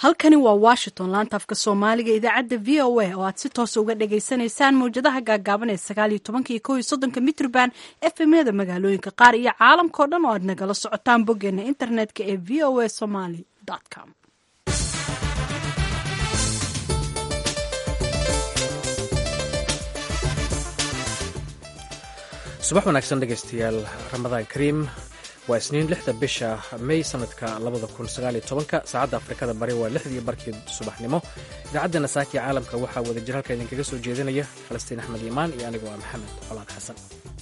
halkani waa washington laanta afka soomaaliga idaacadda v o a oo aad si toosa uga dhagaysanaysaan mawjadaha gaagaaban ee sagaal iyo tobanka iyo kow iyo soddonka mitrban efemyada magaalooyinka qaar iyo caalamkao dhan oo aad nagala socotaan boggeena internetka ee v o a somaly com subax wanaagsan dhegaystayaal ramadaan kariim waa isniin lixda bisha may sanadka labada kun sagaaliyo tobanka saacadda afrikada bari waa lixdii barkii subaxnimo idaacaddeena saaki caalamka waxaa wadajir halka idinkaga soo jeedinaya falastiin axmed iimaan iyo anigoo ah maxamed colaan xasan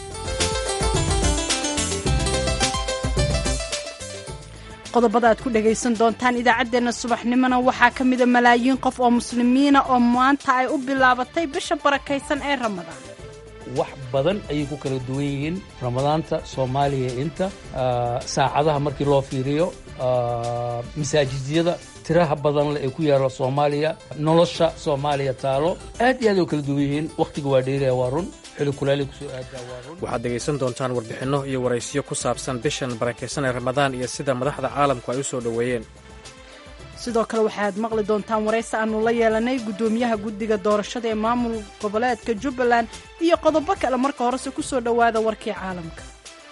qodobada aad ku dhagaysan doontaan idaacaddeenna subaxnimona waxaa ka mida malaayiin qof oo muslimiina oo maanta ay u bilaabatay bisha barakaysan ee ramadaan wax badan ayay ku kala duwan yihiin ramadaanta soomaaliya inta saacadaha markii loo fiiriyo masaajidyada tiraha badan leh ee ku yaala soomaaliya nolosha soomaaliya taalo aad iyo aad ay u kala duwan yihiin wakhtiga waa dheeraya waa run xili kulaali kusoo aadaa waa run waxaad dhegaysan doontaan warbixinno iyo waraysiyo ku saabsan bishan barakaysan ee ramadaan iyo sida madaxda caalamku ay u soo dhoweeyeen sidoo kale waxaad maqli doontaan waraysi aanu la yeelanay guddoomiyaha guddiga doorashada ee maamul goboleedka jubbaland iyo qodobo kale marka horese ku soo dhowaada warkii caalamka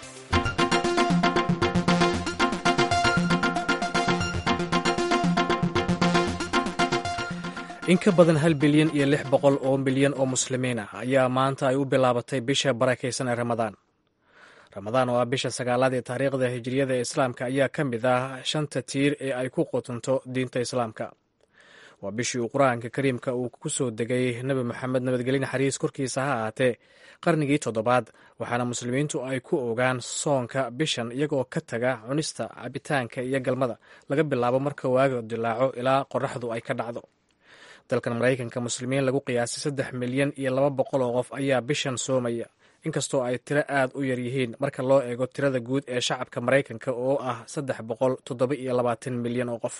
in ka badan hal bilyan iyo lix boqol oo milyan oo muslimiin ah ayaa maanta ay u bilaabatay bisha barakaysan ee ramadaan ramadaan oo ah bisha sagaalaad ee taariikhda hijiriyada ee islaamka ayaa ka mid ah shanta tiir ee ay ku qutunto diinta islaamka waa bishii uu qur-aanka kariimka uu ku soo degay nebi moxamed nabadgelye naxariis korkiisa ha ahaatee qarnigii toddobaad waxaana muslimiintu ay ku ogaan soonka bishan iyagoo ka taga cunista cabitaanka iyo galmada laga bilaabo marka waaga dilaaco ilaa qoraxdu ay ka dhacdo dalkan maraykanka muslimiin lagu qiyaasay saddex milyan iyo laba boqol oo qof ayaa bishan soomaya inkastoo ay tiro aad u yar yihiin marka loo eego tirada guud ee shacabka maraykanka oo ah saddex boqol toddoba iyo labaatan milyan oo qof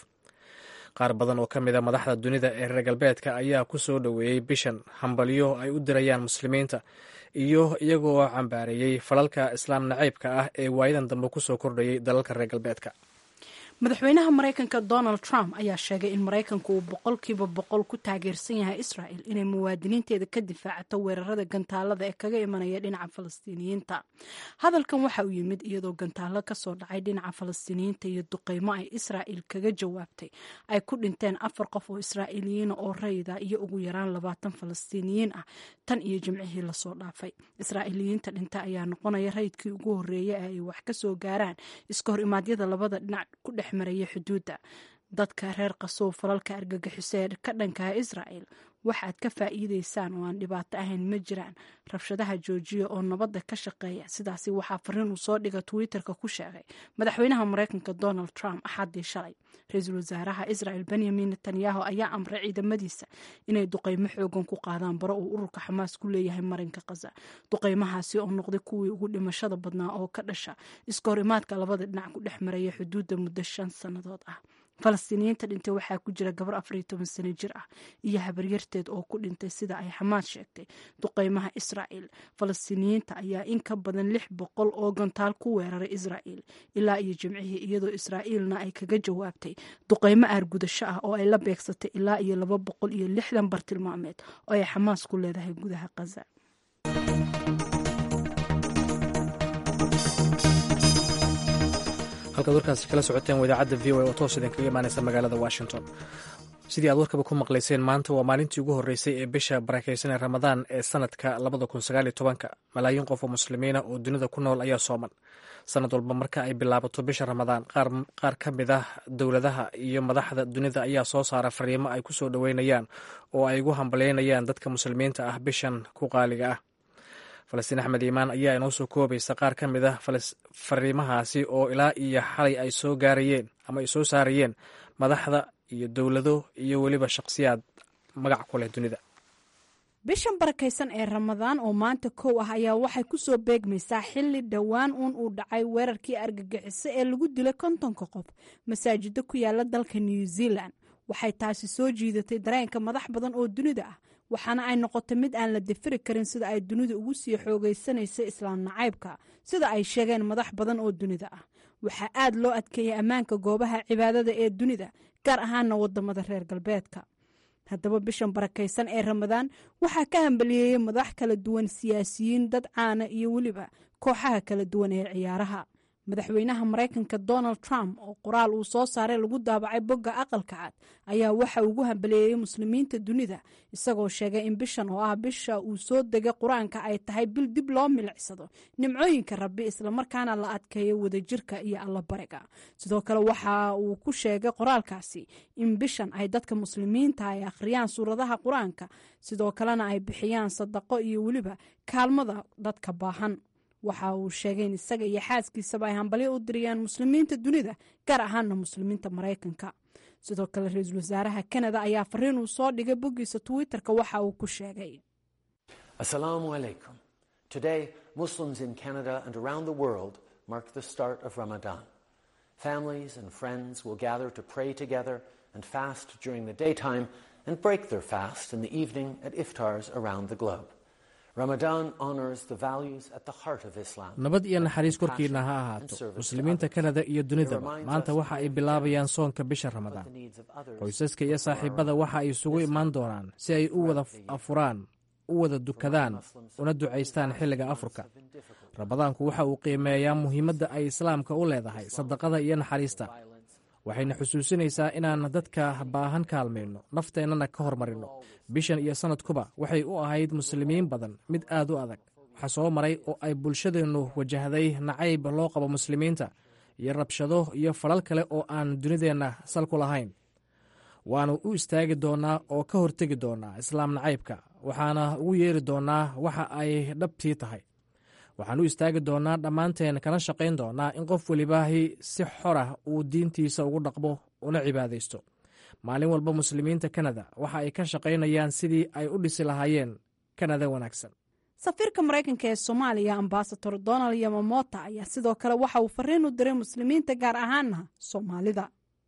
qaar badan oo ka mid a madaxda dunida ee reer galbeedka ayaa ku soo dhoweeyey bishan hambalyo ay u dirayaan muslimiinta iyo iyagoo cambaareeyey falalka islaam nacaybka ah ee waayadan dambe ku soo kordhayay dalalka reer galbeedka madaxweynaha maraykanka donald trump ayaa sheegay in maraykanku uu boqolkiiba boqol ku taageersan yahay israel inay muwaadiniinteeda ka difaacato weerarada gantaalada ee kaga imanaya dhinaca falastiiniyiinta hadalkan waxa uu yimid iyadoo gantaalo kasoo dhacay dhinaca falastiiniyiinta iyo duqeymo ay israel kaga jawaabtay ay ku dhinteen afar qof oo israa'iiliyiina oo rayida iyo ugu yaraan labaatan falastiiniyiin ah tan iyo jimcihii lasoo dhaafay israa'iiliyiinta dhinta ayaa noqonaya rayidkii ugu horeeya ee ay wax kasoo gaaraan iska hor imaadyada labada dhinac ku dhex maraya xuduudda dadka reer qasoow falalka argagixiso ee ka dhankaha israel waxaad ka faa'iideysaan oo aan dhibaato ahayn ma jiraan rabshadaha joojiya oo nabadda ka shaqeeya sidaasi waxaa fariin uu soo dhiga twitterka ku sheegay madaxweynaha maraykanka donald trump axaddii shalay ra-iisul wasaaraha israel benyamin netanyahu ayaa amray ciidamadiisa inay duqeymo xoogan ku qaadaan baro uu ururka xamaas ku leeyahay marinka khaza duqeymahaasi oo noqday kuwii ugu dhimashada badnaa oo ka dhasha iska hor imaadka labada dhinac ku dhex maraya xuduudda muddo shan sannadood ah falastiiniyiinta dhintay waxaa ku jira gabar afariyo toban sano jir ah iyo habaryarteed oo ku dhintay sida ay xamaad sheegtay duqeymaha israa'el falastiiniyiinta ayaa in ka badan lix boqol oo gantaal ku weeraray israa'el ilaa iyo jimcihii iyadoo israa'iilna ay kaga jawaabtay duqeymo aargudasho ah oo ay la beegsatay ilaa iyo laba boqol iyo lixdan bartilmaameed oo ay xamaas ku leedahay gudaha khaza halkaad warkaasi kala socoteen idaacadda v o oo toos idinkaga imaanaysa magaalada washington sidii aad warkaba ku maqlayseen maanta waa maalintii ugu horreysay ee bisha barakaysan ee ramadaan ee sanadka labada kun sagaaliyo tobanka malaayiin qof oo muslimiina oo dunida ku nool ayaa sooman sanad walba marka ay bilaabato bisha ramadaan qaar ka mid ah dowladaha iyo madaxda dunida ayaa soo saara fariimo ay ku soo dhoweynayaan oo ay ugu hambalyeynayaan dadka muslimiinta ah bishan ku qaaliga ah falastiin axmed iimaan ayaa inoo soo koobaysa qaar ka mid ah fariimahaasi oo ilaa iyo xalay ay soo gaarayeen ama ay soo saarayeen madaxda iyo dowlado iyo weliba shaqsiyaad magac ku leh dunida bishan barakaysan ee ramadaan oo maanta kow ah ayaa waxay ku soo beegmaysaa xilli dhowaan uun uu dhacay weerarkii argagixiso ee lagu dilay kontonka qof masaajiddo ku yaala dalka new zealand waxay taasi soo jiidatay dareenka madax badan oo dunida ah waxaana ay noqotay mid aan la dafiri karin sida ay dunida ugu sii xoogaysanaysa islaam nacaybka sida ay sheegeen madax badan oo dunida ah waxaa aad loo adkeeyey ammaanka goobaha cibaadada ee dunida gaar ahaana wadamada reer galbeedka haddaba bishan barakaysan ee ramadaan waxaa ka hambaliyeeyey madax kala duwan siyaasiyiin dad caana iyo weliba kooxaha kala duwan ee ciyaaraha madaxweynaha maraykanka donald trump oo qoraal uu soo saaray lagu daabacay bogga aqalka cad ayaa waxa ugu hambaliyeeyey muslimiinta dunida isagoo sheegay in bishan oo ah bisha uu soo degay qur-aanka ay tahay bil dib loo milicsado nimcooyinka rabbi islamarkaana la adkeeyo wadajirka iyo allabariga sidoo kale waxa uu ku sheegay qoraalkaasi in bishan ay dadka muslimiinta ay akhriyaan suuradaha qur-aanka sidoo kalena ay bixiyaan sadaqo iyo weliba kaalmada dadka baahan waxa uu sheegay in isaga iyo xaaskiisaba ay hambalyo u diriyaan muslimiinta dunida gaar ahaana muslimiinta maraykanka sidoo kale ra-iisul wasaaraha kanada ayaa fariin uu soo dhigay boggiisa twitter-ka waxa uu ku sheegay Assalamu alaikum. Today, Muslims in Canada and around the world mark the start of Ramadan. Families and friends will gather to pray together and fast during the daytime and break their fast in the evening at iftars around the globe. Ramadan honors the values at the heart of Islam. nabad iyo naxariis korkiina ha ahaato muslimiinta kanada iyo dunidaba maanta waxa ay bilaabayaan soonka bisha ramadaan qoysaska iyo saaxiibada waxa ay isugu imaan doonaan si ay u wada afuraan u wada dukadaan una ducaystaan xilliga afurka ramadaanku waxa uu qiimeeyaa muhiimadda ay islaamka u leedahay sadaqada iyo naxariista waxayna xusuusinaysaa inaan dadka baahan kaalmayno nafteennana ka hormarino bishan iyo sannadkuba waxay u ahayd muslimiin badan mid aad u adag waxaa soo maray oo ay bulshadeennu wajahday nacayb loo qabo muslimiinta iyo rabshado iyo falal kale oo aan dunideenna sal ku lahayn waannu u istaagi doonnaa oo ka hortegi doonnaa islaam nacaybka waxaana ugu yeeri doonnaa waxa ay dhabtii tahay waxaan u istaagi doonnaa dhammaanteen kana shaqayn doonnaa in qof welibaahi si xorah uu diintiisa ugu dhaqmo una cibaadaysto maalin walba muslimiinta kanada waxa ay ka shaqaynayaan sidii ay u dhisi lahaayeen kanada wanaagsan safiirka maraykanka ee soomaaliya ambasador donald yamamota ayaa sidoo kale waxa uu fariin u diray muslimiinta gaar ahaana soomaalida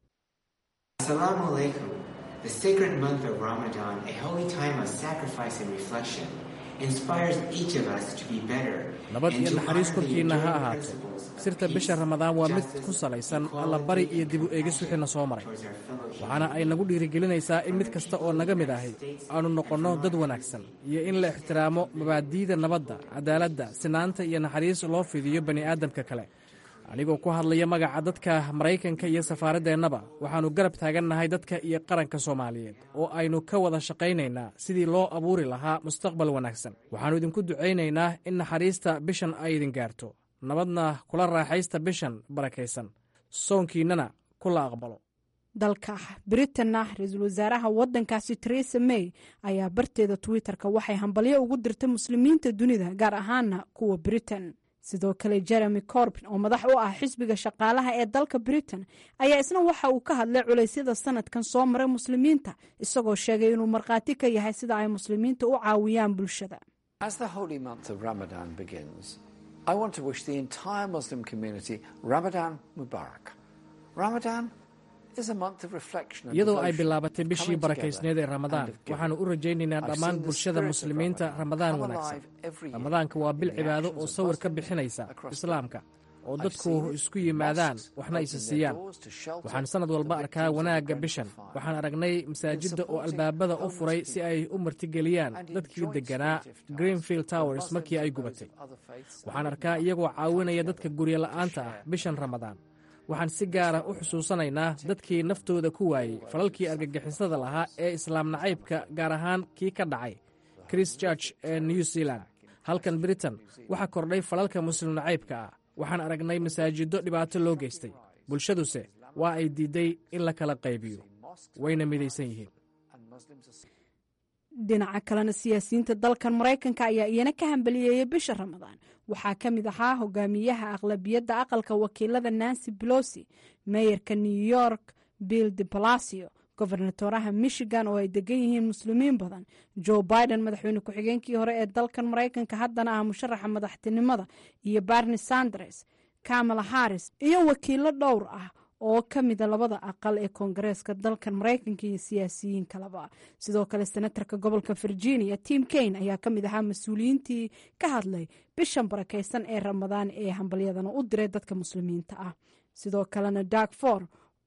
Assalamu alaikum. The sacred month of Ramadan, a holy time of sacrifice and reflection, inspires each of us to be better. nabad and iyo to naxariis honor the korkiinna ha enduring ahaato principles of sirta peace, bisha ramadaan waa mid justice, ku salaysan equality, allabari iyo dib u eegis and wixiina soo maray towards our fellow waxaana ay human nagu dhiirigelinaysaa in mid kasta oo naga mid ahi aanu noqonno dad wanaagsan iyo in la ixtiraamo mabaadi'da nabadda cadaaladda sinaanta iyo naxariis loo fidiyo bani aadamka kale anigoo ku hadlaya magaca dadka maraykanka iyo safaaradeennaba waxaannu garab taagannahay dadka iyo qaranka soomaaliyeed oo aynu ka wada shaqaynaynaa sidii loo abuuri lahaa mustaqbal wanaagsan waxaannu idinku ducaynaynaa in naxariista bishan ay idin gaarto nabadna kula raaxaysta bishan barakaysan soonkiinnana kula aqbalo dalka britanna ra-iisul wasaaraha wadankaasi teresa may ayaa barteeda twitter-ka waxay hambalyo ugu dirtay muslimiinta dunida gaar ahaana kuwa britain sidoo kale jeremy corbin oo madax u ah xisbiga shaqaalaha ee dalka britain ayaa isna waxa uu ka hadlay culaysyada sanadkan soo maray muslimiinta isagoo sheegay inuu markhaati ka yahay sida ay muslimiinta u caawiyaan bulshada As the holy month of Ramadan begins, I want to wish the entire Muslim community Ramadan Mubarak. Ramadan is a month of reflection and iyadoo ay devotion, bilaabatay bishii coming barakaysneed ee together ramadaan and of giving. waxaanu u rajaynaynaa I've dhammaan seen the bulshada spirit of muslimiinta Ramadan ramadaan come wanaagsan alive every year ramadaanka waa bil in the cibaado actions oo of sawir ka Muslims bixinaysa across the islaamka oo I've dadku seen isku yimaadaan mosques waxna isa open their siiyaan doors to shelter waxaan sanad the walba victims arkaa of the wanaagga Grenfell bishan fire. waxaan aragnay masaajidda oo supporting albaabada u homeless furay si people. ay u martigeliyaan And in dadkii joint deganaa spirit iftars greenfield for towers Muslims markii ay and those gubatay of other faiths waxaan and arkaa women iyagoo come caawinaya together dadka guryo to la'aanta ah share bishan the ramadaan waxaan si gaara u xusuusanaynaa dadkii naftooda ku waayey falalkii argagixisada lahaa ee islaam nacaybka gaar ahaan kii ka dhacay chris church ee new zealand halkan britain waxaa kordhay falalka muslim nacaybka ah waxaan aragnay masaajiddo dhibaato loo geystay bulshaduse waa ay diidday in la kala qaybiyo wayna midaysan yihiin and Muslims are dhinaca kalena siyaasiyiinta dalkan maraykanka ayaa iyana ka hambaliyeeyay bisha ramadaan waxaa ka mid ahaa hogaamiyaha aqlabiyadda aqalka wakiilada nancy pelosi meeyarka new york bill de palacio gobernatoraha michigan oo ay degan yihiin muslimiin badan joe biden madaxweyne ku-xigeenkii hore ee dalkan maraykanka haddana ah musharaxa madaxtinimada iyo barni sanders kamala harris iyo wakiilo dhowr ah oo ka mida labada aqal ee koongareeska dalkan maraykanka iyo siyaasiyiin kaleba sidoo kale senatarka gobolka virginia tim kaine ayaa ka mid ahaa mas-uuliyiintii ka hadlay bishan barakaysan ee ramadaan ee hambalyadana u diray dadka muslimiinta ah sidoo kalena dark for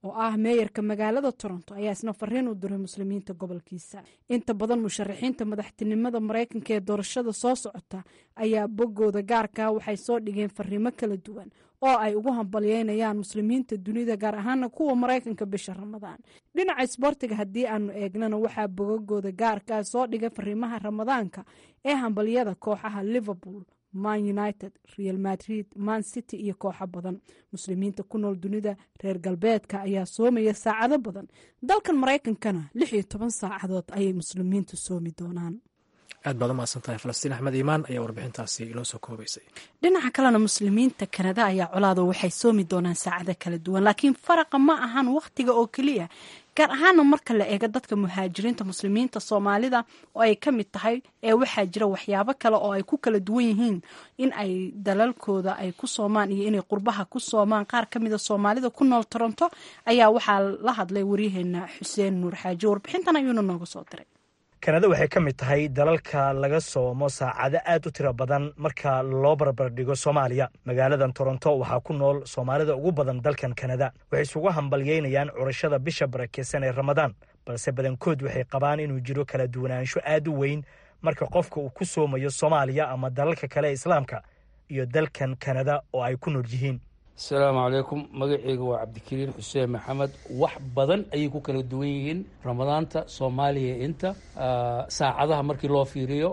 oo ah meeyarka magaalada toronto ayaa isna fariin u diray muslimiinta gobolkiisa inta badan musharaxiinta madaxtinimada maraykanka ee doorashada soo socota ayaa boggooda gaarkaa waxay soo dhigeen fariimo kala duwan oo ay ugu hambalyeynayaan muslimiinta dunida gaar ahaana kuwa maraykanka bisha ramadaan dhinaca isboortiga haddii aanu eegnana waxaa bogagooda gaarkaa soo dhigay fariimaha ramadaanka ee hambalyada kooxaha liverpool man united real madrid man city iyo kooxo badan muslimiinta ku nool dunida reer galbeedka ayaa soomaya saacado badan dalkan maraykankana lix iyo toban saacadood ayay muslimiintu soomi doonaan aad baad u mahadsantahay falastiin axmed iimaan ayaa warbixintaasi inoo soo koobaysay dhinaca kalena muslimiinta kanada ayaa colaado waxay soomi doonaan saacado kala duwan laakiin faraqa ma ahan wakhtiga oo keliya gaar ahaana marka la eego dadka muhaajiriinta muslimiinta soomaalida oo ay ka mid tahay ee waxaa jira waxyaabo kale oo ay ku kala duwan yihiin in ay dalalkooda ay ku soomaan iyo inay qurbaha ku soomaan qaar ka mida soomaalida ku nool toronto ayaa waxaa la hadlay waryaheena xuseen nuur xaaji warbixintan ayuuna nooga soo diray kanada waxay ka mid tahay dalalka laga soomo saacado aad u tiro badan marka loo barbardhigo soomaaliya magaaladan toronto waxaa ku nool soomaalida ugu badan dalkan kanada waxay isugu hambalyeynayaan curashada bisha barakeysan ee ramadaan balse badankood waxay qabaan inuu jiro kala duwanaansho aad u weyn marka qofka uu ku soomayo soomaaliya ama dalalka kale ee islaamka iyo dalkan kanada oo ay ku nool yihiin asalaamu calaykum magaceyga waa cabdikariin xuseen maxamed wax badan ayay ku kala duwan yihiin ramadaanta soomaaliya inta saacadaha markii loo fiiriyo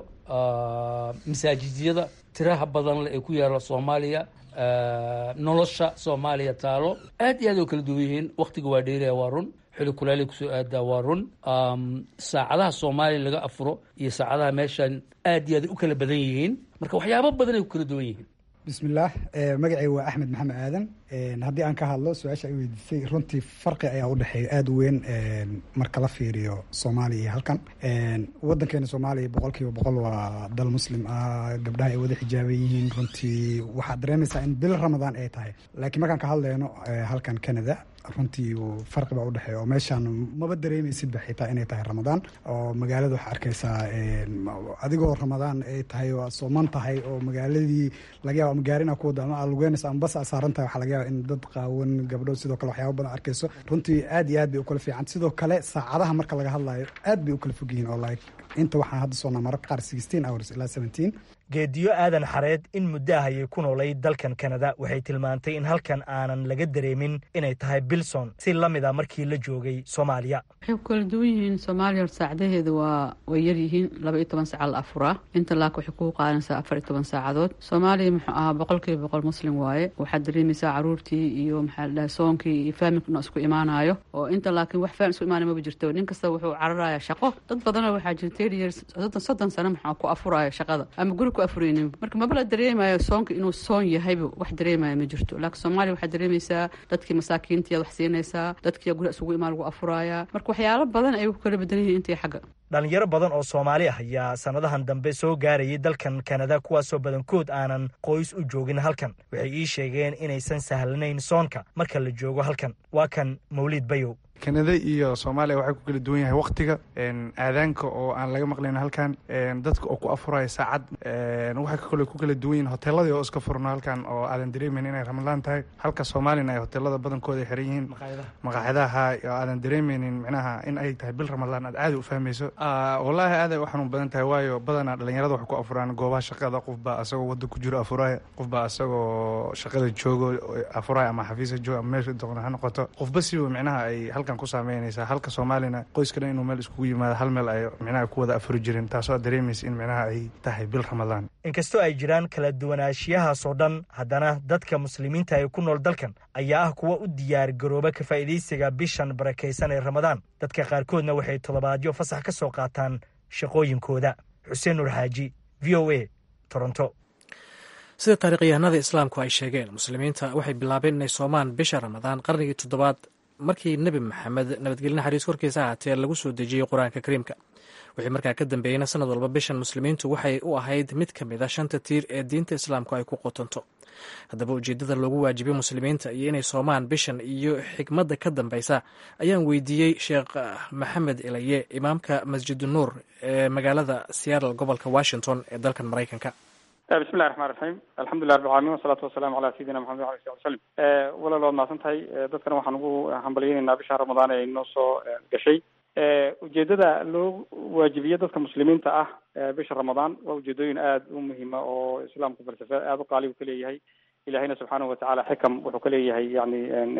masaajidyada tiraha badan le ee ku yaala soomaaliya nolosha soomaaliya taalo aad iyo aad oo kala duwan yihiin wakhtiga waa dheeraya waa run xili kulaalay kusoo aadaa waa run saacadaha soomaaliya laga afuro iyo saacadaha meeshan aad iyo aad u kala badan yihiin marka waxyaabo badan ay ku kala duwan yihiin bismillaah magacayga waa axmed maxamed aadan haddii aan ka hadlo su-aasha ay weydiisay runtii farqi ayaa u dhexeeya aada u weyn marka la fiiriyo soomaaliya iyo halkan waddankeena soomaaliya boqol kiiba boqol waa dal muslim ah gabdhaha ay wada xijaaban yihiin runtii waxaad dareemaysaa in bil ramadaan ay tahay laakiin markaan ka hadleyno halkan canada runtii farqi baa udhexeeya oo meeshaan maba dareemaysidba xitaa inay tahay ramadaan oo magaalada waxaa arkaysaa adigoo ramadaan ay tahay oo sooman tahay oo magaaladii laga yaaba ama gaarina ku wada ama aad lugeynayso ama bas aad saaran tahay waxaa laga yaaba in dad qaawan gabdho sidoo kale waxyaaba badan arkayso runtii aad iyo aad bay u kala fiican sidoo kale saacadaha marka laga hadlayo aad bay u kala fog yihiin oo like inta waxaan hadda soonaa mararka qaar sixteen hours ilaa seventeen geediyo aadan xareed in muddo ah ayay ku noolay dalkan kanada waxay tilmaantay in halkan aanan laga dareemin inay tahay bilson si la mid a markii la joogay soomaaliya waxay ku kala duwan yihiin soomaaliya hor saacadaheeda waa way yar yihiin laba iyo toban saaca la afuraa inta laaka waxay kugu qaadanaysaa afar iyo toban saacadood soomaaliya muxuu ahaa boqol kiiba boqol muslim waaye waxaad dareemaysaa caruurtii iyo maxaa la dhahay soonkii iyo faamilkuna isku imaanayo oo inta laakiin wax faamil isku imaanaya maba jirto nin kasta wuxuu cararayaa shaqo dad badana waxaa jira ten years soddon soddon sano maxaa ku afuraya shaqada ama guri ku afuraynin marka maba la dareemayo soonka inuu soon yahayba wax dareemaya ma jirto laakiin soomaaliya waxaad dareemaysaa dadkii masaakiintiyaad wax siinaysaa dadkiiya guri isugu imaan lagu afuraaya marka waxyaalo badan ayay ku kala badan yihiin intii xagga dhalinyaro badan oo soomaali ah ayaa sannadahan dambe soo gaarayay dalkan kanada kuwaasoo badankood aanan qoys u joogin halkan waxay ii sheegeen inaysan sahlanayn soonka marka la joogo halkan waa kan mawliid bayow kanada iyo soomaaliya waxay ku kala duwan yahay wakhtiga aadaanka oo aan laga maqlayn halkan dadka oo ku afuraya saacad waxay kale ku kala duwan yihin hoteeladii oo iska furno halkan oo aadan dareemeyn inay ramadaan tahay halka soomaalina ay hoteelada badankooda xiran yihiin maqaaxidaha oo aadan dareemeynin micnaha in ay tahay bil ramadaan aad caadi u fahmayso wallaahi aaday u xanuun badan tahay waayo badanaa dhalinyarada waxay ku afuraan goobaha shaqada qofbaa asagoo wadda ku jiro afuraya qofbaa asagoo shaqada joogo afuraya ama xafiisa joogo ama meesha doqna ha noqoto qofba siba micnaha ay halkan ku saameynaysaa halka soomaalina qoyska dhan inuu meel iskugu yimaado hal meel ay micnaha ku wada afuri jirin taasoo aad dareemaysa in micnaha ay tahay bil ramadaan inkastoo ay jiraan kala duwanaanshiyahaasoo dhan haddana dadka muslimiinta ee ku nool dalkan ayaa ah kuwa u diyaar garooba ka faa'iidaysiga bishan barakaysan ee ramadaan dadka qaarkoodna waxay toddobaadyo fasax ka soo qaataan shaqooyinkooda xuseen nur xaaji v o a toronto sida taarikhyahanada islaamku ay sheegeen muslimiinta waxay bilaabeen inay soomaan bisha ramadaan qarnigii toddobaad markii nebi maxamed nabadgelye naxariis korkiisa ahaatee lagu soo dejiyey qur-aanka kariimka wixii markaa ka dambeeyeyna sanad walba bishan muslimiintu waxay u ahayd mid ka mid a shanta tiir ee diinta islaamku ay ku qotonto haddaba ujeeddada loogu waajibay muslimiinta iyo inay soomaan bishan iyo xikmadda ka dambeysa ayaan weydiiyey sheekh maxamed elaye imaamka masjidu nuur ee magaalada seattle gobolka washington ee dalkan maraykanka bismi llahi raxmaan raxiim alxamdulilah rabbi alcalamin wasalaatu wasalamu ala sayidina maxamed wala ali sali wasalam walaal waad mahadsan tahay dadkana waxaan ugu hambalyeynaynaa bisha ramadaan ee inoo soo gashay ujeedada loo waajibiye dadka muslimiinta ah bisha ramadaan waa ujeedooyin aada u muhiima oo islaamku falsafe aada u qaaligu ka leeyahay ilahayna subxaanahu watacaala xikam wuxuu ka leeyahay yani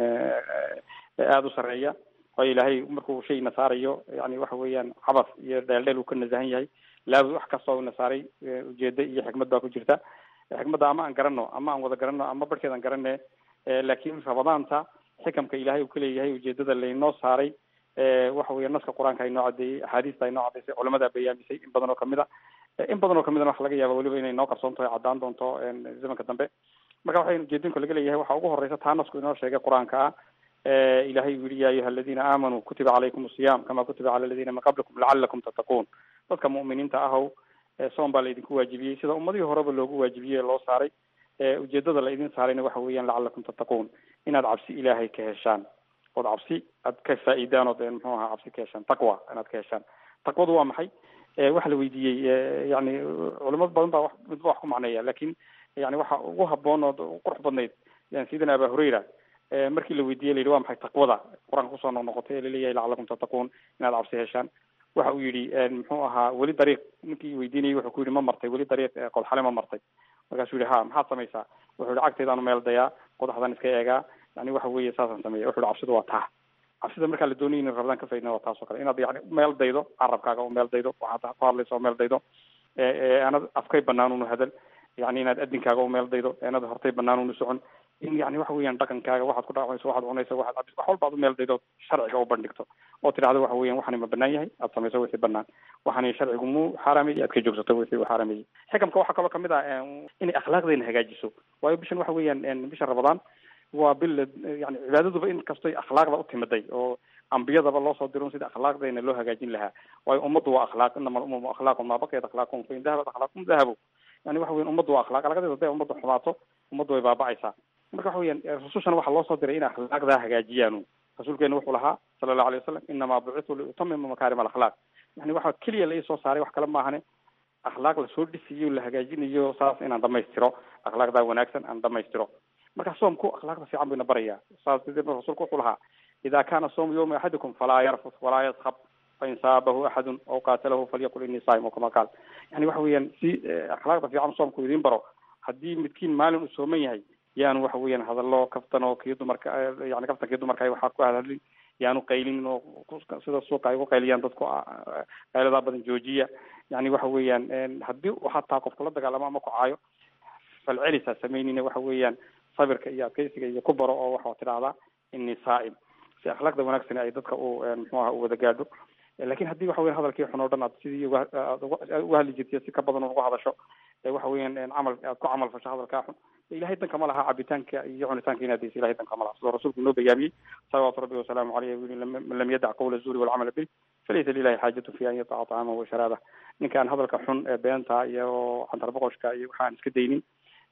aada u sareeya waayo ilaahay markuu shay nasaarayo yani waxa weeyaan cabas iyo dheeldheel uu ka nasahan yahay laabud wax kasta u nasaaray ujeedo iyo xikmad baa ku jirta xikmadda ama aan garano ama aan wada garano ama barhkeed aan garane laakiin ramadaanta xikamka ilahay uu ka leeyahay ujeedada laynoo saaray waxa weya naska qur-aanka aynoo cadeeyey axaadiista aynoo cadeysay culamada bayaamisay in badan oo kamid a in badan oo kamidana waxa laga yaaba weliba inay noo qarsoon tahay caddaan doonto zamanka dambe marka waxay ujeedinka laga leeyahay waxaa ugu horeysa taa nasku inoo sheegay qur-aanka ah ilahay uu yihi ya ayuha aladiina aamanuu kutiba calaykum asiyam kama kutiba cala aladiina min qablikum lacalakum tattaquun dadka mu'miniinta ahow soon baa laydinku waajibiyey sida ummadihii horeba loogu waajibiyey loo saaray ujeedada la idin saarayna waxa weeyaan lacalakum tattaquun inaad cabsi ilaahay ka heshaan ood cabsi aad ka faa-idaan ood muxuu ahaa cabsi ka heshaan taqwa inaad ka heshaan taqwadu waa maxay waxa la weydiiyey yani culimad badan baa midba wax ku macneeya lakin yani waxa ugu haboon ood qurux badnayd yani sayidina aba hurayra markii la weydiiyey la yidhi waa maxay taqwada qur-aanka kusoo noqnoqotay ee laleeyahay lacalakum tattaquun inaad cabsi heshaan waxa uu yidhi muxuu ahaa weli dariiq ninkii weydiinayay wuxuu ku yidhi ma martay weli dariiq qodxale ma martay markaasuu yihi ha maxaad samaysaa wuxuu yihi cagtaydaanu meel dayaa qodaxdan iska eegaa yani waxa weeye saasaan sameeya wuxu yihi cabsidu waa taa cabsida markaa la doonaya in rabadaan ka faydna waa taas oo kale inaad yani meel daydo carabkaaga oo meel daydo waxaad ku hadlaysa oo meel daydo aanad afkay banaan unu hadal yani inaad adinkaaga u meel daydo aanad hortay banaan unu socon in yani waxa weeyaan dhaqankaaga waxaad ku dhaqmayso waxaad cunayso waxaad cabis wax walba ad u meel daydo sharciga u bandhigto oo tidhahdo waxa weeyaan waxani ma banaan yahay aad samayso wixii banaan waxani sharcigu mu xaaraameyey aad ka joogsato wixii uu xaaraameyey xikamka waxaa kaloo kamid ah inay akhlaaqdeena hagaajiso waayo bishan waxa weeyaan bisha ramadaan waa bil yani cibaadaduba in kastoy akhlaaqda u timiday oo ambiyadaba loo soo diro sida akhlaaqdeena loo hagaajin lahaa waayo ummaddu waa akhlaaq inama alumamu akhlaaqun maa baqiyat akhlaaqum fain dahabat akhlaaqum dahabu yani waxa weyan ummaddu waa akhlaaq alagadeeda haday ummaddu xumaato ummaddu way baaba'aysaa marka waxa weyan rusushana waxaa loo soo diray inay akhlaaqdaa hagaajiyaanu rasuulkeena wuxuu lahaa sala allahu alay wasalam inamaa bucitu liutamima makarim alakhlaaq yani waxa keliya la isoo saaray wax kale maahane akhlaaq lasoo dhisiyo la hagaajinayo saas inaan dhamaystiro akhlaaqdaa wanaagsan aan dhamaystiro marka soomku akhlaaqda fiican buyna baraya saas darteed rasuulku wuxuu lahaa ida kana soomu yawma axadikum falaa yarfus walaa yaskhab fain saabahu axadun aw qaatalahu falyaqul ini saim o kama qaal yani waxa weeyaan si akhlaaqda fiican soomku idiin baro haddii midkiin maalin uu sooman yahay yaanu waxa weeyaan hadallo kaftan oo kii dumarka yani kaftankii dumarka waxaa ku hadalin yaanu qaylin oo sida suuqa ay ugu qayliyaan dadku qayladaa badan joojiya yani waxa weeyaan haddii hataa qofka la dagaalamo ama ku caayo falcelisa samaynina waxa weeyaan sabirka iyo adkeysiga iyo ku baro oo waxaa tidhahdaa ini saa'im si akhlaaqda wanaagsan ay dadka u muxuu aha u wada gaadho lakin haddii waxa weyan hadalkii xun oo dhan aad sidii aad uga hadli jirtiy si ka badan uga hadasho waxa weeyaan camal aad ku camal fasho hadalkaa xun ilahay danka ma laha cabitaanka iyo cunitaanka inaad daysa ilahay danka ma laha sidoo rasuulku inoo bayaamiyey salawaatu rabbi wasalaamu caleyh u yii man lam yadac qawla zuuri walcamala bih falaysa lilahi xaajatu fi an yataca طacaamahu wa sharaabah ninkaan hadalka xun ee beenta iyo cantar boqoshka iyo waxaan iska daynin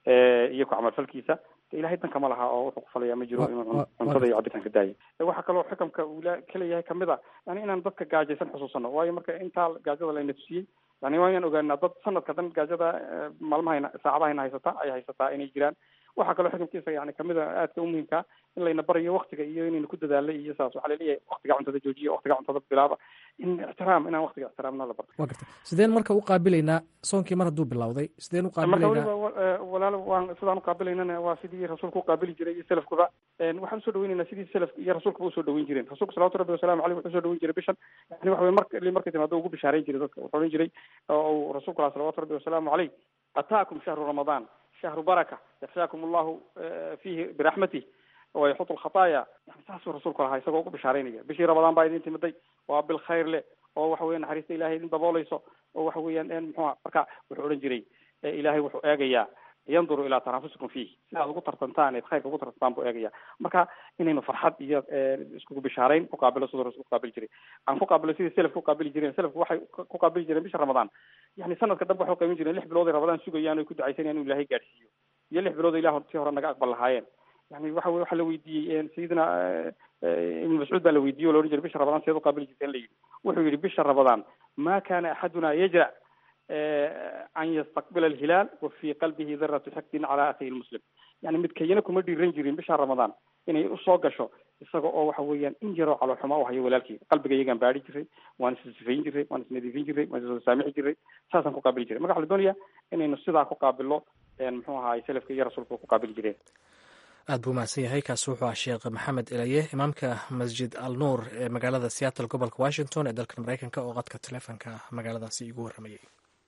iyo ku camalfalkiisa ilahay danka ma laha oo wuxuu kufalaya ma jiro inuu cuntada iyo cabitaanka daayo waxaa kaloo xikamka uu kaleeyahay kamid a yani inaan dadka gaajaysan xusuusano waayo marka intaa gaajada layna tusiyey yani waa inaan ogaanaa dad sanadka dhan gaajada maalmahayna saacadahayna haysata ay haysataa inay jiraan waxaa kaloo xikamkiisa yani kamid a aadka umuhimkaa in layna barayo waktiga iyo inayna ku dadaalay iyo saas waxaa laleeyahay waktiga cuntada joojiya waktiga cuntada bilaaba in ixtiraam inaan waktiga ixtiraamna la barto wa garta sideen marka u qaabilaynaa soonkii mar hadduu bilowday sideen u marka qaabilaynaa waliba walaal waan sidaan uqaabilaynana waa sidii rasuulku uqaabili jiray iyo selafkuba waxaan usoo dhaweynaynaa sidii selaf iyo rasuulkuba usoo dhaweyn jireen rasuulku salawatu rabbi wasalamu aleyh wuxuu usoo dhaweyn jiray bishan yani waxa wey mar li markay timaado ugu bishaareyn jiray dadka wuxuu odhan jiray oo uu rasuulku lahaa salawatu rabbi wasalaamu caleyh ataakum shahru ramadaan shahru baraka yaxshaakum allahu fihi biraxmatih wayaxutu lkhataaya yani saasuu rasuulku lahaa isagoo ugu bishaareynaya bishii ramadaan baa idin timiday waa bil khayr leh oo waxa weya naxariista ilahay idin daboolayso oo waxa weeyaan muxua marka wuxuu odhan jiray ilahay wuxuu eegayaa yanduru ilaa tanafusikum fiih si aad ugu tartantaan eed khayrka ugu tartantaan buu eegaya marka inaynu farxad iyo iskugu bishaarayn ku qaabilo siduu rasul kuqaabili jiray aan ku qaabilo sidii selafka uqaabili jireen selafku waxay ku qaabili jireen bisha ramadaan yani sanadka dhanba waxay uqaybin jireen lix bilood ay ramadaan sugayaan oy ku ducaysanayaan inu ilahay gaadhsiiyo iyo lix bilood ilah tii hore naga aqbal lahaayeen yani waxa wey waxaa la weydiiyey sayidina ibn mascuud baa la weydiiyey o la odhan jiray bisha ramadaan seed uqaabili jirteen la yidhi wuxuu yihi bisha ramadaan ma kana axaduna yajra an yastaqbila alhilaal wa fii qalbihi daratu xaqdin calaa akhihi lmuslim yani midkayana kuma dhiiran jirin bisha ramadaan inay usoo gasho isaga oo waxa weeyaan in yaroo caloolxuma u hayo walaalkii qalbiga iyagaan baari jiray waan issifayn jiray waan isnadiifin jiray waan iswada saamixi jiray saasaan ku qaabili jiray marka waxa la doonaya inaynu sidaa ku qaabilno muxuu ahaay salafka iyo rasuulka ku qaabili jireen aad buu mahadsan yahay kaasi wuxuu ah sheekh maxamed elaye imaamka masjid al nuur ee magaalada seattle gobolka washington ee dalkan mareykanka oo qadka taleefonka magaaladaasi igu warramayay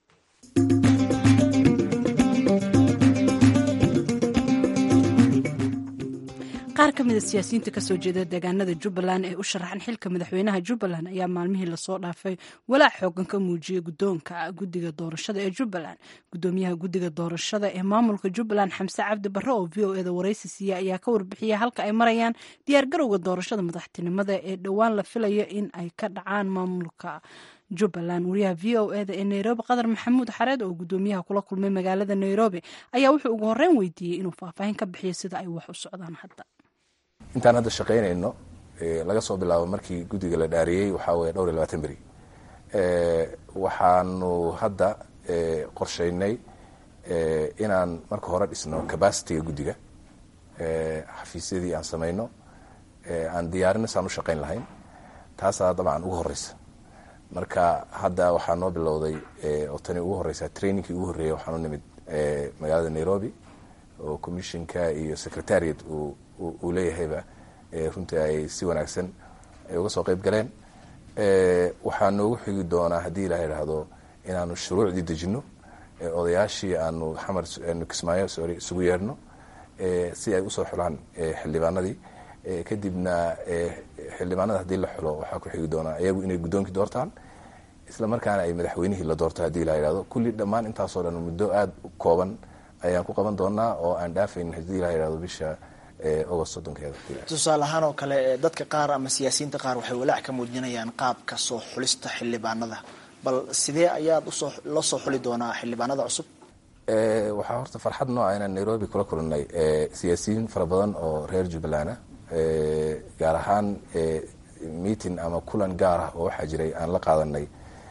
qaar ka mida siyaasiyiinta kasoo jeeda deegaanada jubbaland ee u sharaxan xilka madaxweynaha jubbaland ayaa maalmihii lasoo dhaafay walaac xoogan ka muujiyey guddoonka guddiga doorashada ee jubbaland guddoomiyaha guddiga doorashada ee maamulka jubbaland xamse cabdi barre oo v o eda waraysi siiya ayaa ka warbixiyay halka ay marayaan diyaargarowga doorashada madaxtinimada ee dhowaan la filayo in ay ka dhacaan maamulka jubbaland wariyaha v o eda ee nairobi qadar maxamuud xareed oo guddoomiyaha kula kulmay magaalada nairobi ayaa wuxuu ugu horreyn weydiiyey inuu faahfaahin ka bixiyo sida ay wax u socdaan hadda intaan hadda shaqaynayno laga soo bilaabo markii guddiga la dhaariyey waxaa weye dhowr iyo labaatan beri waxaanu hadda qorshaynay inaan marka hore dhisno cabacitiga guddiga xafiisyadii aan samayno aan diyaarino saan u shaqayn lahayn taasaa dabcan ugu horeysa marka hadda waxaa noo bilowday oo tani ugu horeysa trainingkii ugu horreeyay waxaan u nimid magaalada nairobi oo commissionka iyo secretariat uu leeyahayba runtii ay si wanaagsan ay uga soo qeyb galeen waxaa noogu xigi doonaa haddii ilaha idhaahdo inaanu shuruucdii dejino odayaashii aanu xamar kismaayo sorry isugu yeedhno si ay usoo xulaan xildhibaanadii kadibna xildhibaanada haddii la xulo waxaa ku xigi doonaa iyagu inay guddoonkii doortaan isla markaana ay madaxweynihii la doorto haddii ilaha idhahdo kulli dhammaan intaasoo dhan muddo aada u kooban ayaan ku qaban doonaa oo aan dhaafaynin haddii ilaha idhahdo bisha agost soddonkeeda tusaale ahaan oo kale dadka qaar ama siyaasiyiinta qaar waxay walaac ka muujinayaan qaabka soo xulista xildhibaanada bal sidee ayaad usoo la soo xuli doonaa xildhibaanada cusub waxaa horta farxad nooca inaan nairobi kula kulannay siyaasiyiin fara badan oo reer jubbaland ah gaar ahaan meeting ama kulan gaar ah oo waxaa jiray aan la qaadanay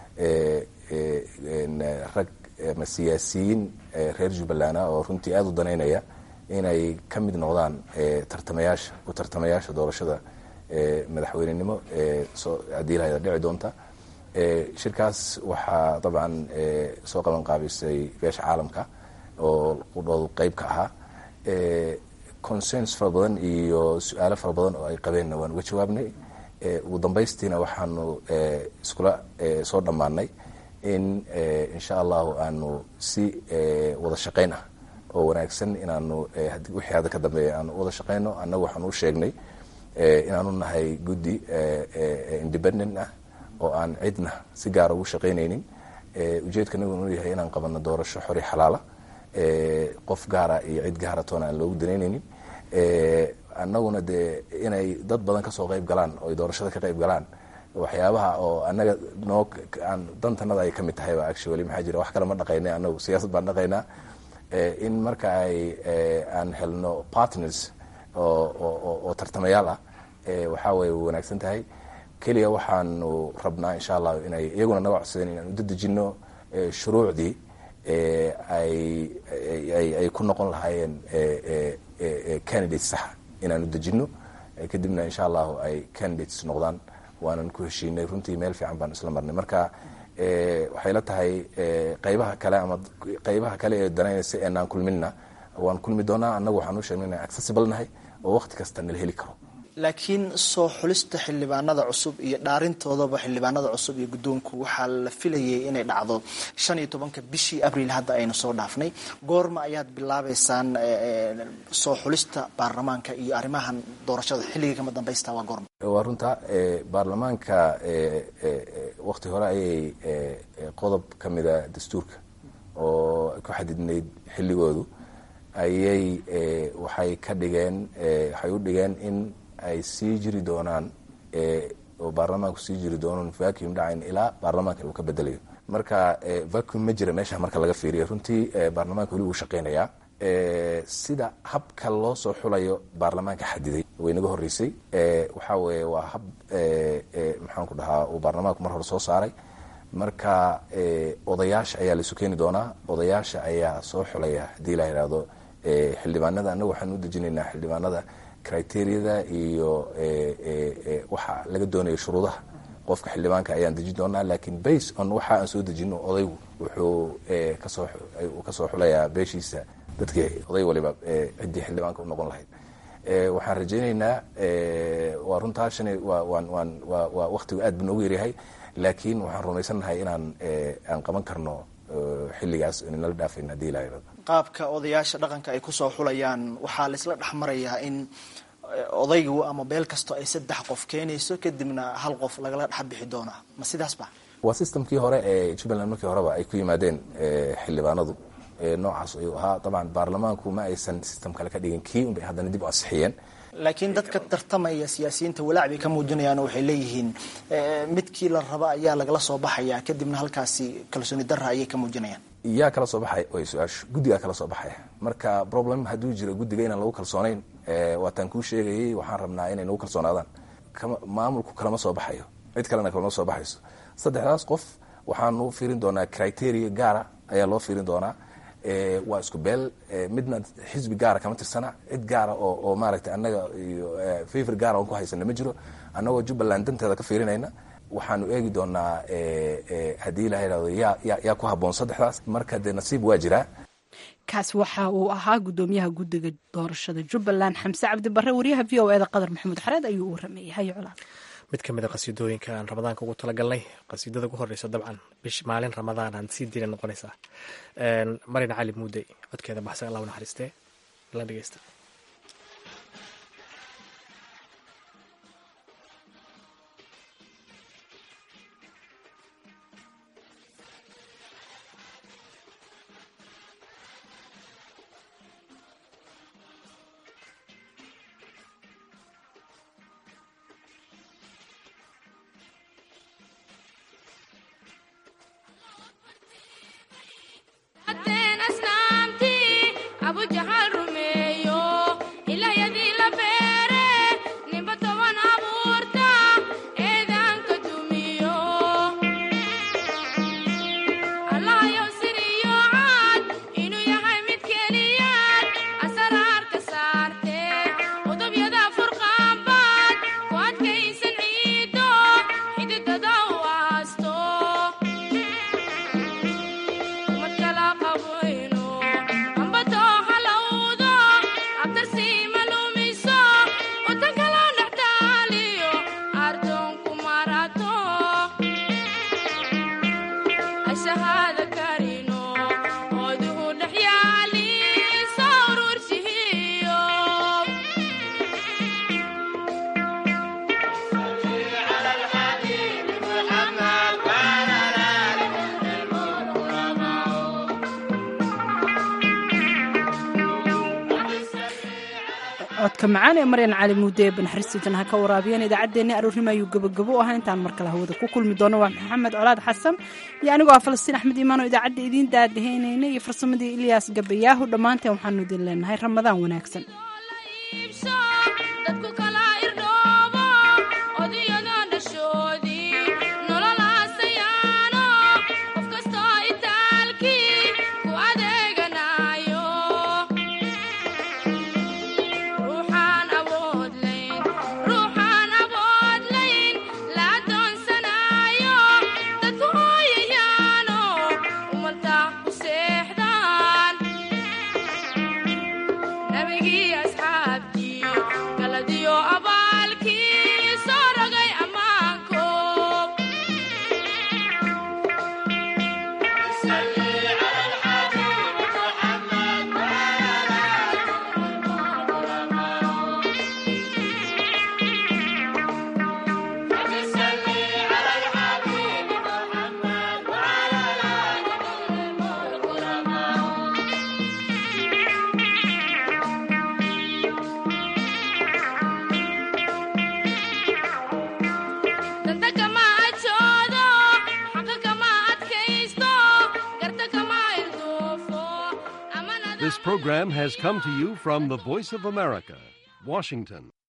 rag ama siyaasiyiin reer jubbaland ah oo runtii aada u danaynaya inay ka mid noqdaan tartamayaasha u tartamayaasha doorashada madaxweynenimo haddii lahada dhici doonta shirkaas waxaa dabcan soo qaban qaabisay beesha caalamka oo qudhoodu qeyb ka ahaa consens fara badan iyo su-aalo fara badan oo ay qabeenna waan uga jawaabnay ugu dambaystiina waxaanu iskula soo dhammaanay in insha allahu aanu si wada shaqayn ah oo wanaagsan inaanu wixii hadda ka dambeeya aanu wada shaqayno annagu waxaanu u sheegnay inaanu nahay guddi independent ah oo aan cidna si gaara ugu shaqaynaynin ujeedkanagu inuu yahay inaan qabanno doorasho xori xalaala qof gaara iyo cid gaara toona aan loogu danaynaynin annaguna dee inay dad badan kasoo qayb galaan oo ay doorashada ka qayb galaan waxyaabaha oo annaga noo aan dantanada ay ka mid tahayba actually maxaa jira wax kale ma dhaqaynay annagu siyaasad baan dhaqaynaa in marka ay aan helno partners oo tartamayaal ah waxaa way wanaagsan tahay keliya waxaanu rabnaa insha allahu inay iyaguna naga codsadeen inaan u dadejino shuruucdii ay ku noqon lahaayeen candidates saxa inaan u dejino kadibna insha allahu ay candidates noqdaan waanan ku heshiinay runtii meel fiican baan isla marnay marka waxay la tahay qaybaha kale ama qaybaha kale ee danaynaysa eenaan kulminna waan kulmi doonaa annagu waxaan u sheegnay inaan accessible nahay oo waqti kasta nala heli karo laakiin soo xulista xildhibaanada cusub iyo dhaarintoodaba xildhibaanada cusub iyo guddoonku waxaa la filayay inay dhacdo shan iyo tobanka bishii abriil hadda aynu soo dhaafnay goorma ayaad bilaabeysaan soo xulista baarlamaanka iyo arrimahan doorashada xilligii kama dambaysta waa goorma waa runta baarlamaanka wakti hore ayay qodob ka mida dastuurka oo ku xadidnayd xilligoodu ayay waxay ka dhigeen waxay u dhigeen in ay sii jiri doonaan oo baarlamaanku sii jiri doonon vacuum dhacayn ilaa baarlamaanka uu ka bedelayo marka vacuum ma jira meesha marka laga fiiriyo runtii baarlamaanka weli wuu shaqeynayaa sida habka loo soo xulayo baarlamaanka xadiday way naga horeysay waxaa weye waa hab maxaan ku dhahaa uu baarlamaanku mar hore soo saaray marka odayaasha ayaa laisu keeni doonaa odayaasha ayaa soo xulaya haddii la yidhaahdo xildhibaanada annaga waxaan u dejinaynaa xildhibaanada criteriyada iyo waxa laga doonayo shuruudaha qofka xildhibaanka ayaan dejin doonaa lakiin base on waxa aan soo dejino odaygu wuxuu kasoo kasoo xulayaa beeshiisa dadkii oday waliba ciddii xildhibaanka u noqon lahayd waxaan rajaynaynaa waa runtaa shalay waa waan waan waa waa waktigu aad buu noogu yaryahay laakiin waxaan rumaysannahay inaan aan qaban karno xilligaas inala dhaafayna hadii ilaa yarado qaabka odayaasha dhaqanka ay kusoo xulayaan waxaa laisla dhex marayaa in odaygu ama beel kasto ay saddex qof keenayso kadibna hal qof lagala dhex bixi doonaa ma sidaas ba waa systemkii hore ee jubbaland markii horeba ay ku yimaadeen xildhibaanadu noocaas ayuu ahaa dabcan baarlamaanku ma aysan system kale ka dhigin kii unbay haddana dib u ansixiyeen laakiin dadka tartamaya siyaasiyiinta walaac bay ka muujinayaan oo waxay leeyihiin midkii la raba ayaa lagala soo baxaya kadibna halkaasi kalsooni darra ayay ka muujinayaan yaa kala soo baxay way su-aashu guddigaa kala soo baxaya marka problem hadduu jiro guddiga inaan lagu kalsoonayn waataan kuu sheegayay waxaan rabnaa inay nagu kalsoonaadaan maamulku kalama soo baxayo cid kalena kalama soo baxayso saddexdaas qof waxaanu fiirin doonaa criteria gaara ayaa loo fiirin doonaa waa isku beel midna xisbi gaara kama tirsana cid gaara oo oo maaragtay annaga iyo favor gaara oon ku haysana ma jiro annagoo jubbaland danteeda ka fiirinayna waxaanu eegi doonaa haddii la yidhahdo yaa ya yaa ku habboon saddexdaas marka dee nasiib waa jiraa kaas waxa uu ahaa gudoomiyaha guddiga doorashada jubbaland xamse cabdi barre wariyaha v o eda qadar maxamuud xareed ayuu u warameeyey hayo colaad mid ka mid a qasiidooyinka aan ramadaanka ugu talagalnay qasiidada ugu horeysa dabcan bish maalin ramadaan aan sii diina noqonaysaa marina cali muudey codkeeda baxsan allah u naxariistee la dhegeysta codka macaan ee maryan cali muude ee banaxariistiitan ha ka waraabiyeen idaacaddeenni aroornimo ayuu gabagabo u ahaa intaan mar kale hawada ku kulmi doono waa maxamed colaad xasan iyo anigoo ah falastiin axmed iimaan oo idaacadda idiin daadaheynayna iyo farsamadii ilyaas gabayaahu dhammaanteen waxaanu idin leenahay ramadaan wanaagsan This program has come to you from the Voice of America, Washington.